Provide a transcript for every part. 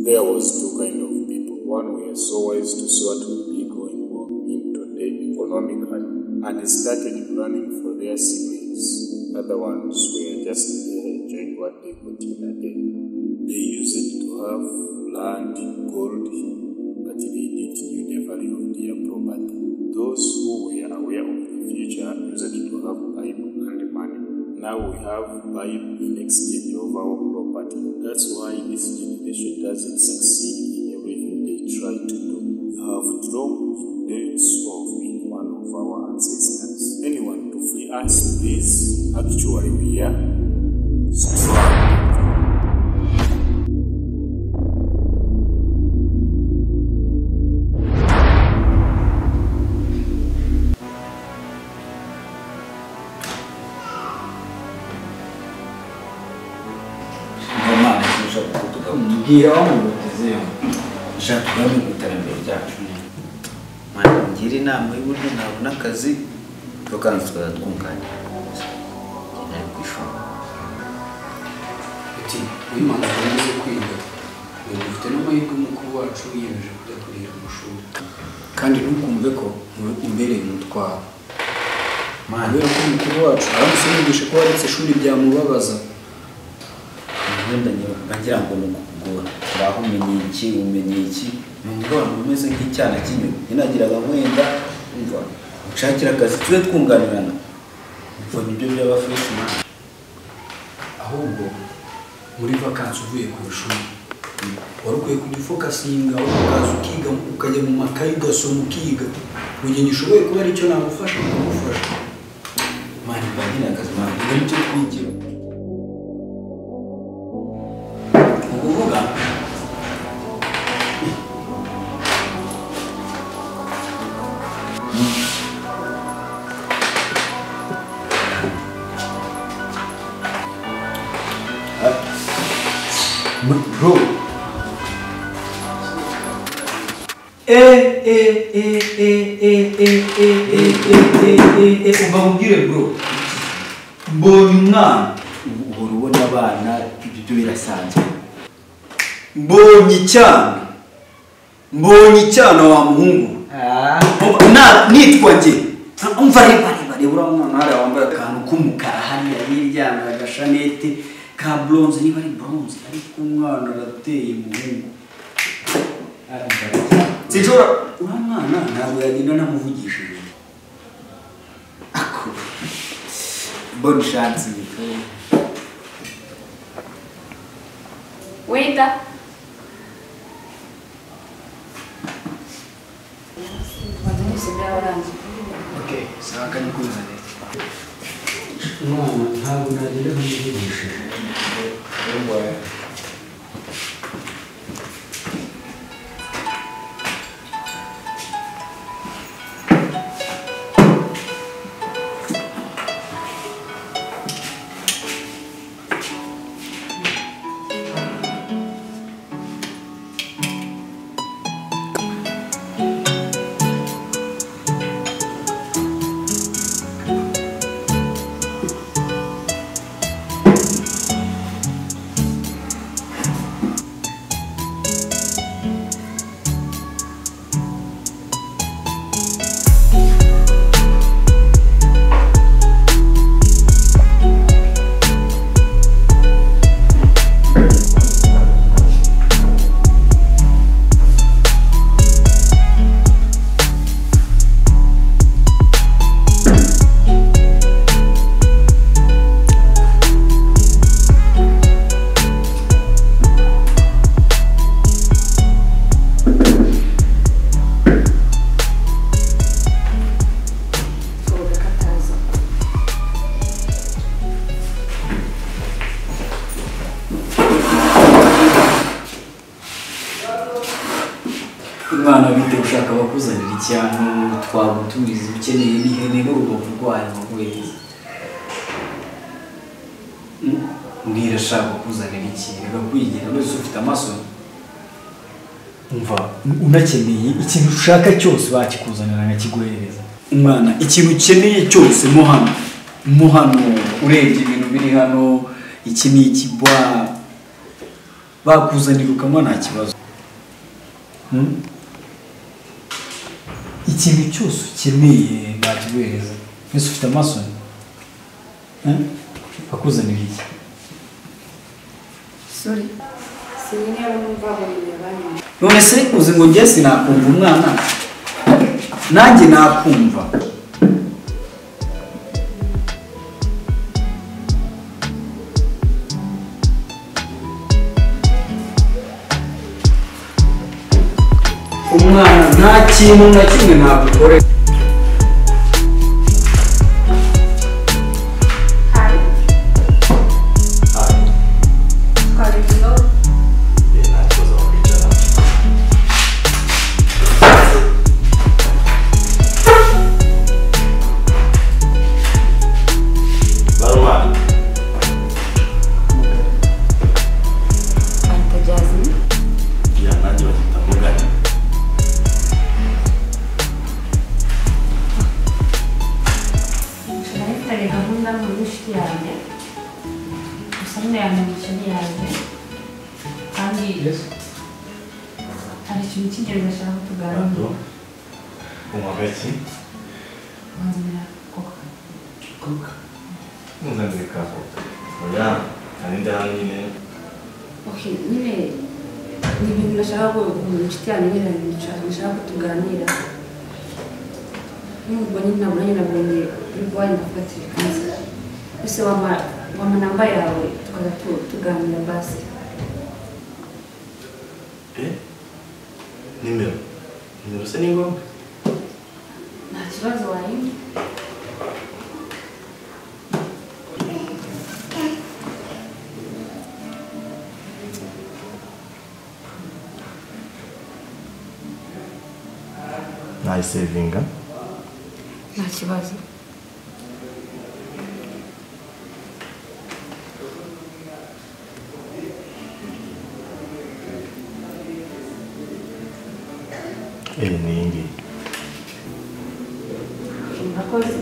There was two kind of people. One were so wise to see what would be going on in today economically, and they started planning for their savings. Other ones were just there enjoying what they could in a day. They used to have land, gold, but they didn't knew the value of their property. Those who were aware of the future used to have Bible and money. Now we have Bible in exchange of our property. That's why this generation doesn't succeed in everything they try to do. You have dropped the dates of being one of our ancestors. Anyone to free us, please? Actually, we are struggling. Romano sinzi kuvuga ngo mbwira aho mugutezeho ushaka tugamije ku iterambere ryacu mwangira inama y'uburyo nabona akazi ariko kandi tukaza twunganya nari ku ishuri ati uyu mpamvu yamaze kwiga uyu dufite n'amahirwe umukuru wacu yiyemeje kujya kurira amashuri kandi ntukumve ko ube- umbereye umutwaro mana kubera ko umukuru wacu aramutse yigisha ko waretse ishuri byamubabaza wenda ngira- ngira ngo ni ukugora uraho umenye iki umenye iki ni umwana umeze nk'icyana cy'inyoni yanagiraga wenda umva ushakira akazi tujye twunganirana ubwo nibyo byaba fureshi mana ahubwo muri vakansi uvuye ku ishuri wari ukwiye kujya ufokasinga ukaza ukiga ukajya mu makayi ugasoma ukiga mu gihe gishoboye kuba aricyo nagufasha ukamufasha mana mba nkeneye akazi mana ibyo ni byo twigira ni ukuvuga bro e e e e e e e e e e e umva mubwire bro mbonye umwana uhora ubona abana ibyo byo birasanzwe mbonye icyana mbonye icyana wa muhungu Na- nitwa nge umva reba reba reba uriya mwana hariya wambaye akantu k'umukara hariya n'iryambaye agashanete ka bronze niba ari bronze ariko umwana arateye muhungu sinshobora uriya mwana ntabwo yagenda namuvugishije ako mbona ushatse Waiter. Okay, sawa kani kuzane. Mwana ntabwo nagira nkuvugisha. umwana bite ushaka abakuzanira icyano twagutumiza ukeneye n'ihene n'urubavu rwayo baguhereza mbwira ashaka kuzanira iki reka kwigira wese ufite amaso Umva, unakeneye ikintu ushaka cyose bakikuzanira nkakiguhereza. Umwana, ikintu ukeneye cyose mo hano. Mo hano, urebye ibintu biri hano, iki ni ikibwa. bakuzanira ukanywa nta kibazo Hmm? ikintu cyose ukeneye bakiguhereza mbese ufite amaso Hmm? bakuzanira iki Sorry. Sinigera numva ngo binyuranye. none se uzi ngo njye sinakumva umwana nanjye nakumva umwana nta kintu na kimwe nagukorera Hi. How do you know? Anta Jasmine. nayifitanye gahunda mu n'inshuti yanjye gusa nyine yanjye mu kintu yanjye kandi hari ikintu cy'ingenzi ashaka ko tuganira wanzanira koka okay nyine ni ibintu nashaka ko mu inshuti yanjye nyine nicara nashaka ko tuganira nubwo nyine nabona nyine nabonye urwaye ndafatira ikanzu ese wama wama namba yawe tukaza tu- tuganira basi nimero nimero se ni ngombwa nta kibazo wayindi nayisevinga nta kibazo eee ni iyi ngiyi murakoze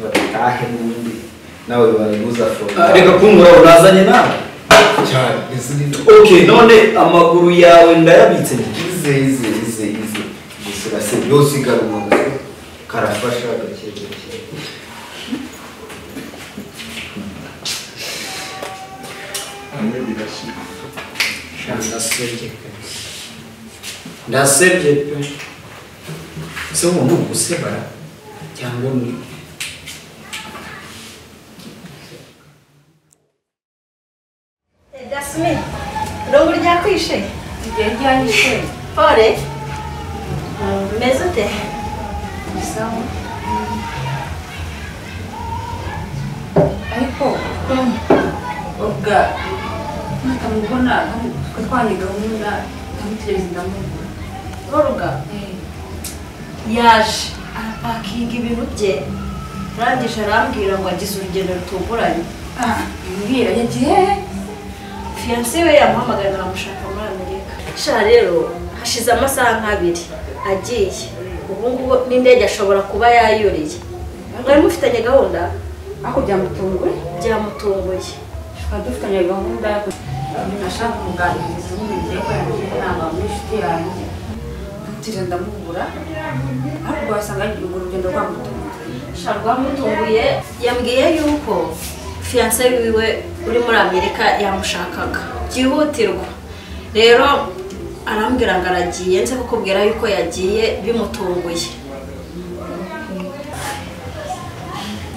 batahe n'ubundi nawe bariguza Ah, foromu reka kumbura unazanye nawe cyane izi ni okay none amaguru yawe ndayabitse ize ize ize ize gusa urasebe yose igarura umutwe karafasha gake gake ndasebye pe ndasebye pe ese uwo ni ugusebara cyangwa ni Dasmi, urabura ryakwishe igihe ryanyishe pole umeze ute sawa ariko ubwa ntakamubona twanye gahunda nkamutegereza ndamubona uruga yaje arapakinga ibintu bye arangije arambwira ngo agize urugendo rutunguranye mbwira yagiye fiyanse we yamuhamagaye aramushaka muri amerika sha rero hashize amasaha nk'abiri agiye ubu ngubu n'indege ashobora kuba yayuriye mwari mufitanye gahunda ariko byamutunguye byamutunguye tukaba dufitanye gahunda yo nashaka kuganiriza n'umubyeyi ko yagiye inama muri inshuti yanjye nkamutira ndamubura ariko wasanga yagiye urwo rugendo rwamutunguye sha rwamutunguye yambwiye yuko fiyanse wiwe uri muri amerika yamushakaga byihutirwa rero arambwira ngo aragiye nze kukubwira yuko yagiye bimutunguye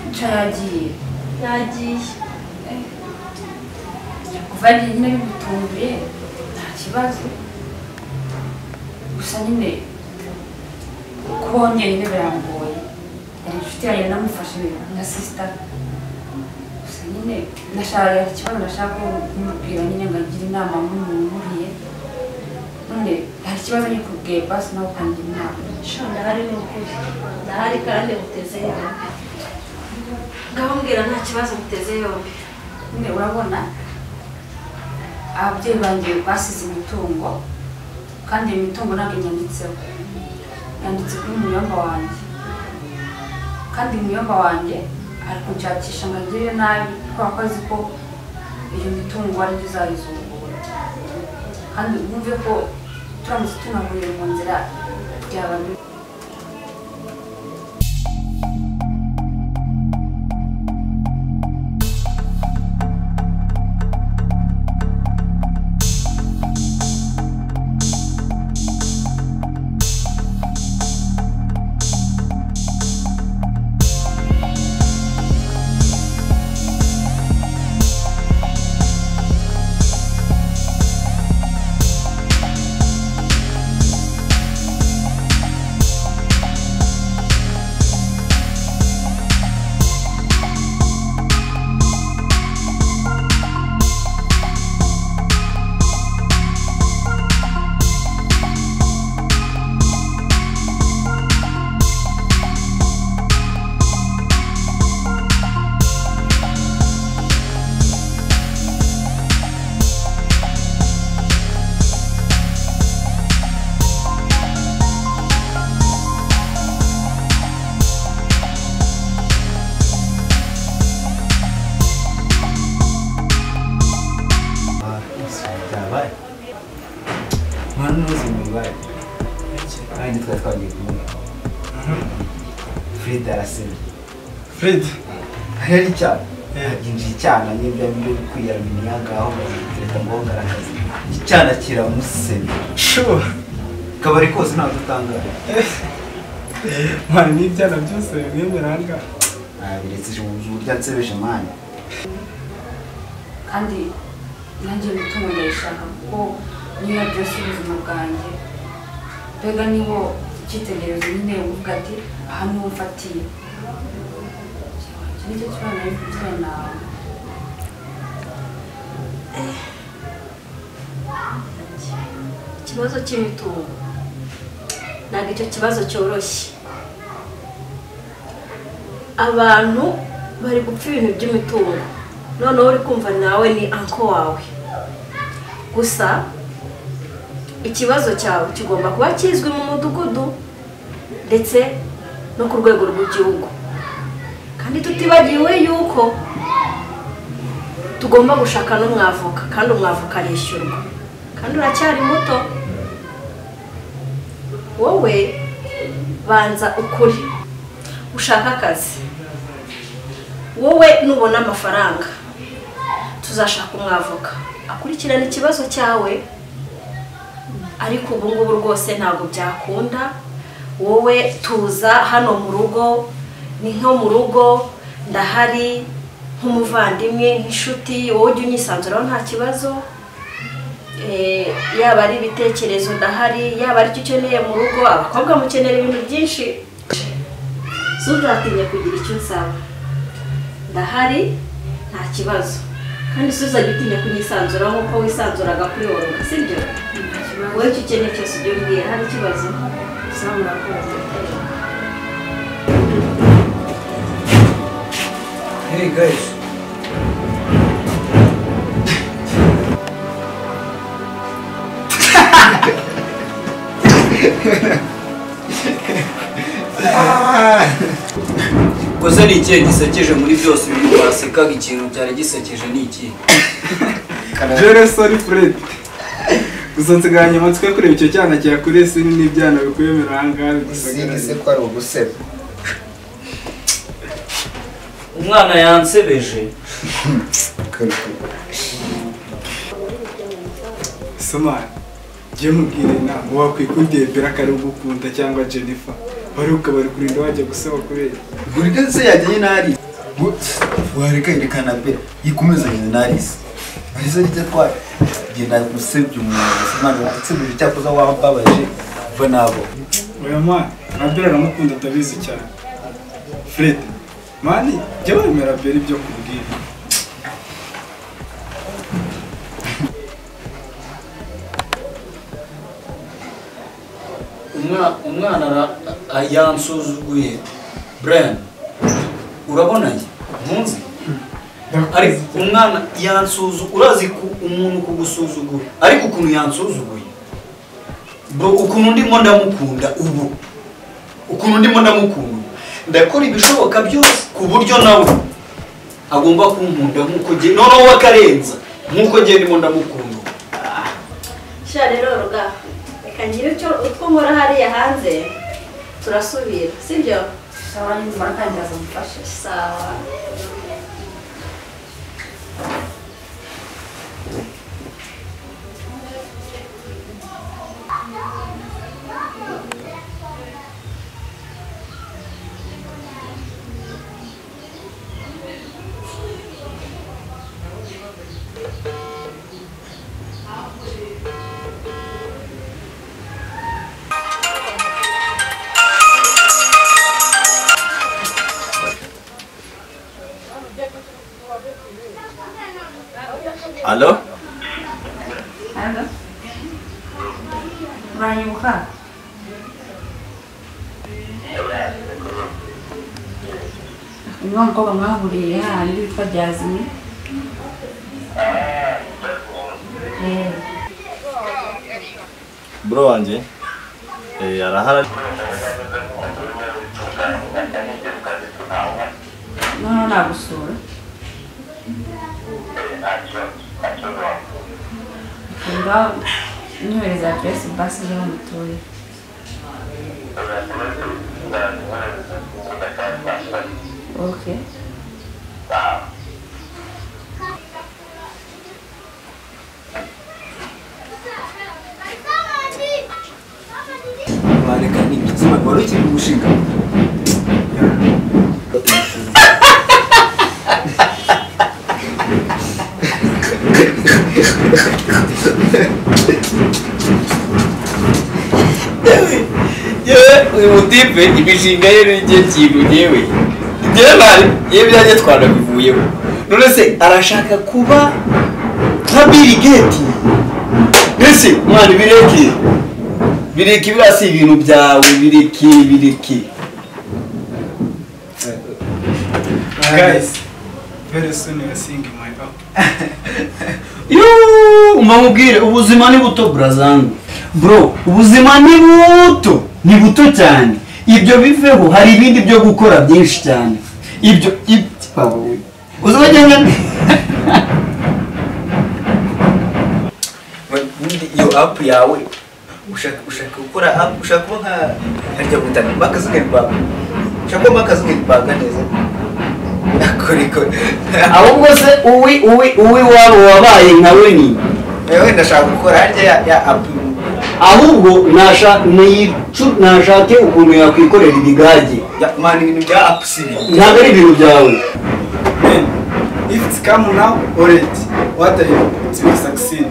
nca yagiye yagiye kuva yagiye nyine bimutunguye nta kibazo gusa nyine kuba wongeye birangoye yari inshuti yanjye namufashe nka sisita gusa nyine nashaka ikibazo nashaka kumubwira nyine ngo agire inama nk'umuntu umuriye none hari ikibazo nyikubwiye basi nawe ukangira inama sha ndahari ni ukuri ndahari kandi muteze yombi ngahambwira nta kibazo muteze yombi nyine urabona ababyeyi banjye basize imitungo kandi iyo mitungo ntabwo inyanditseho yanditse kuri muyomba wanjye kandi muyomba wanjye ari kunshakisha ngo agire nabi kubera ko azi ko iyo mitungo ari byo izayizungura kandi wumve ko turamutse tunahuriye mu nzira byaba bibi byabaye mwana n'ubuzima bibaye kandi twari twagiye kumwe frida arasemye Fred, rero icyana Eh. aginjira icyana n'ibyo byo kwiyaraminya ngaho leta ngo ngaragaze icyana kiramusemye sure. kabari kose ntabwo utangaye Mwana n'ibyana byose bimwe biranga. biretse uburyo ansebeje mwana kandi nanjye imitungo ndayishaka kuko niyo yadresi ubuzima bwanjye mbega niho icyitegererezo nyine uvuga ati aha niho mfatiye iki nicyo kibazo ari kugira nawe ikibazo cy'imitungo ntabwo icyo kibazo cyoroshye abantu bari gupfa ibintu by'imitungo noneho uri kumva nawe ni anko wawe gusa ikibazo cyawe kigomba kuba kizwi mu mudugudu ndetse no ku rwego rw'igihugu kandi tutibagiwe yuko tugomba gushaka n'umwavoka kandi umwavoka arishyurwa kandi uracyari muto wowe banza ukuri ushaka akazi wowe nubona amafaranga tuzashaka umwavoka akurikirana ikibazo cyawe ariko ubu ngubu rwose ntabwo byakunda wowe tuza hano mu rugo ni nko mu rugo ndahari nk'umuvandimwe nk'inshuti wowe ujya unyisanzuraho nta kibazo eh, yaba ari ibitekerezo ndahari yaba ari icyo ukeneye mu rugo abakobwa mukenera ibintu byinshi ntuzatinya kugira icyo nsaba ndahari nta kibazo kandi ntuzajya utinya kunyisanzura nk'uko wisanzuraga kuri wowe si byo wowe icyo ukeneye cyose ujye umbwira hari ikibazo usaba murakora murakorana Hey guys. koze ni ikihe gisekeje muri byose ibintu wasekaga ikintu cyari gisekeje ni ikihe jere sori furedi gusa nsigaranye amatsiko yo kureba icyo cyana cyakuriye sini n'ibyana bikwemera ahangaha sinzi bidusagaranye ko ari uguseba umwana yansebeje somari jye mubwire inama wakwikundiye beraka ari ugukunda cyangwa jennifer wari ukaba uri kurinda wajya gusaba kubera burike se yagiye inari wareka yerekana pe ikomeza nyina inarisi arizo rye twaye genda gusebya umuntu imana yatsebuje cyakoze wambabaje va nabo oya mani rabera aramukunda ndabizi cyane fred mani jya wemera bera ibyo kubwira Umwa- umwana ara- a- yansuzuguye brian urabona ye ntunzi ariko umwana yansuzuguye urazi ku umuntu kugusuzugura ariko ukuntu yansuzuguye bro ukuntu ndimo ndamukunda ubu ukuntu ndimo ndamukunda ndakora ibishoboka byose ku buryo nawe agomba kunkunda nk'uko njye noneho we akarenza nk'uko njye ndimo ndamukunda ubu. sha rero ruga reka ngire icyo utwo nkora hariya hanze turasubira si byo sawa nimara kandi azamufashe sawa alo Alo? Uranyibuka? Uyu wa mukobwa mwahuriye hano witwa Byazimi? Eh, bro wanjye eh, arahara noneho nagusura? Ubwa nyohereza aderesi basi y'aho mutuye. Okay. wareka n'igitsina wari ukiri gushinga yewe uyu mutipe imishinga ye n'igihe kintu yewe ibyo bari yewe ibyanjye twanabivuyeho none se arashaka kuba nka biri geti mbese mwana ibireke bireke biriya si ibintu byawe bireke bireke guys very soon you are seeing my up umamubwire ubuzima ni buto burazangu bro ubuzima ni buto ni buto cyane ibyo biveho hari ibindi byo gukora byinshi cyane ibyo uzabagenda iyo apu yawe ushaka ushaka gukora apu ushaka kuba nka harya butana maka zuckerberg ushaka kuba maka zuckerberg neza akorikora ahubwo se uwi uwi uwi wabo wabaye nka we ni yewe ndashaka gukora harya ya- ya apu ahubwo nasha- niyicu- nashake ukuntu yakwikorera ibigage ya- mani ibintu bya apu si ibintu ntabwo ari ibintu byawe if it's come now already what are you to succeed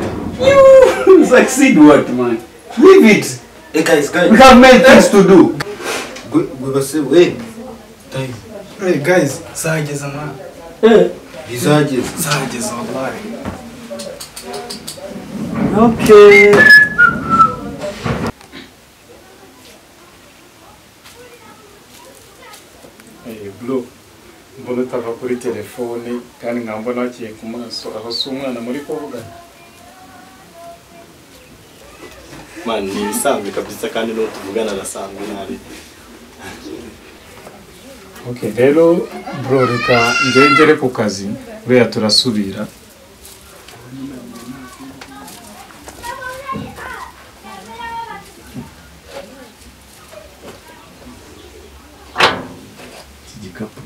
You succeed what, man? Leave it. Reka isikaye. We have many things to do. Gwe gwe base we. Tayo. Hey guys, zageze ama Eh, Bizageze. zageze wallahi. Okay. Eh, bro mbona utava kuri telefone kandi nkambona wakiye ku maso aho si umwana muri kuvugana man ni ibisanzwe kabisa kandi n'uwo tuvugana arasanzwe nabi okay rero bro reka ngengere ku kazi buriya turasubira igikapu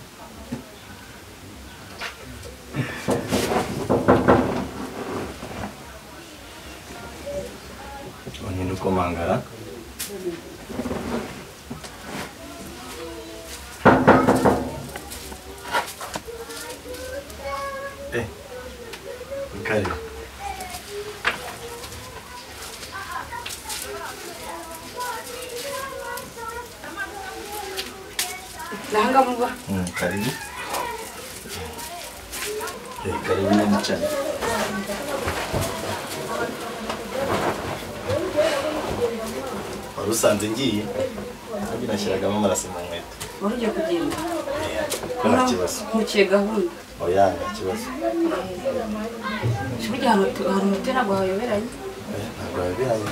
ubundi ni uko mangara Eh, Mikali. nahanga muba Mm, karibu Eh, karibu na mchana wari usanze ngiye ahubwo nashyiragamo amaraso mu nkweto wari ugiye kugenda ko nta kibazo ntuciye gahunda oya nta kibazo burya hari umuti ntabwo wayoberanye Eh, ntabwo wabihaye